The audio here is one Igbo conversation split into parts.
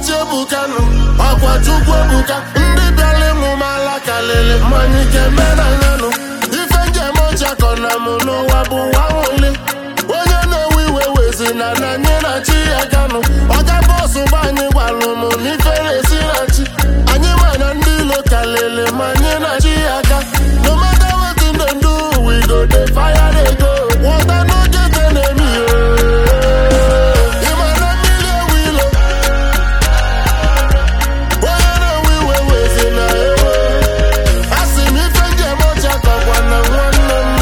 na-eti ebukanụ ọkwa chukwu ebuka ndị bịara ịmụ m ala kalịlị mmanya ike menanyanụ ife njem ọchakọ na mụ n'ụwa bụ nwa nwụli onye na-ewe iwe wezi na na anyị na chi ya ganụ ọga bọsụ gba anyị gwalụ m n'ifere esi na chi anyị ma na ndị ilo kalịlị ma anyị na chi ya ga no matter wetin dem do we go dey fire dey go water no get enemy ịma na mmiri ewu ilo onye na-ewe iwe wezi na ewe asị m ife njem ọcha kọkwa na nwanne m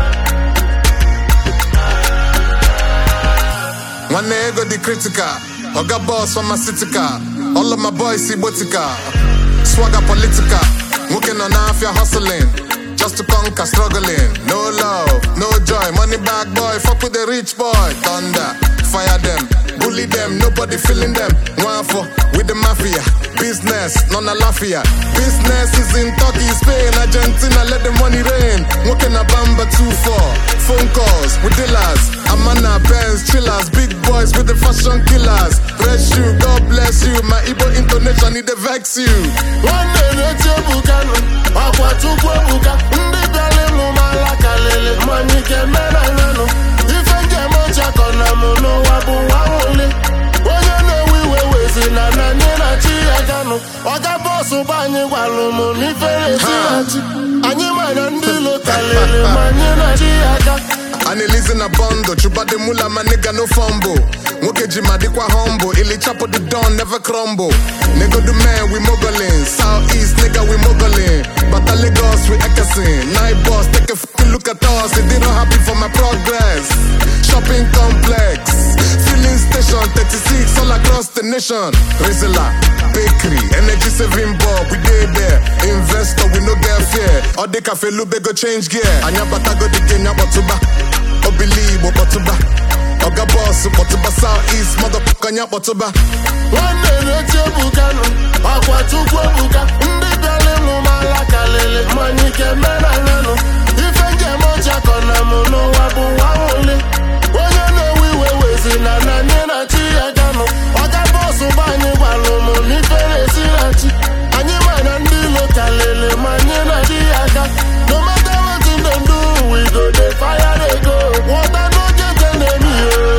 nwanne ego dị critical oga boss pharmaceutical all of my boys igbotika swagger political nwoke nọ n'afịa hustling just to conquer struggling no love no joy money bag boy fuck with the rich boy thunder fire them bully them nobody feeling them nwafọ with the mafia business nọ na lafia business is in turkey spain argentina let the money rain nwoke na bamba 2-4 phone calls with dealers amana pens chillers big boys with the fashion killers bless you god bless you my igbo intonation e dey vex you nwanne na-eti ebukanụ ọkwa chukwu ebuka ndị bịara ịmụ m ala kalịlị mmanya ike menanyanụ ife njem ọchakọ na mụ n'ụwa bụ nwa nwụli onye na-ewe iwe wezi na na anyị na chi ya ganụ ọga bọsụ gba anyị gwalụ m n'ifere esi na chi anyị ma na ndị ilo kalịlị ma anyị na chi ya ga analizi na bondo chubade mula my nigga no fumble nwoke ji ma dịkwa humble ili chapo the don never crumble nigga the man we moguling south east nigga we moguling bata lagos we ekesin night boss take a fucking look at us they don't happy for my progress shopping complex filling station 36 all across the nation rizla bakery energy saving bulb we dey there investor we no get fear all the cafe lube go change gear anya bata go the game nyakpọtụba obili igbo kpọtụba oga bọs kpọtụba south east motherfucker anya kpọtụba nwanne na-eti ebukanụ ọkwa chukwu ebuka ndị bịara ịmụ m ala kalịlị mmanya ike menanyanụ ife njem ọchakọ na mụ n'ụwa bụ nwa nwụli onye na-ewe iwe wezi na na anyị na chi ya ganụ ọga bọsụ gba anyị gwalụ m n'ifere esi na chi anyị ma na ndị ilo kalịlị ma anyị na chi ya ga no matter wetin dem do we go dey fire dey go water no get enemy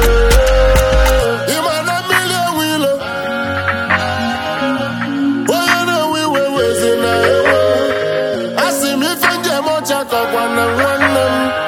ịma na mmiri ewu ilo onye na-ewe iwe wezi na ewe asị m ife njem ọcha kọkwa na nwanne m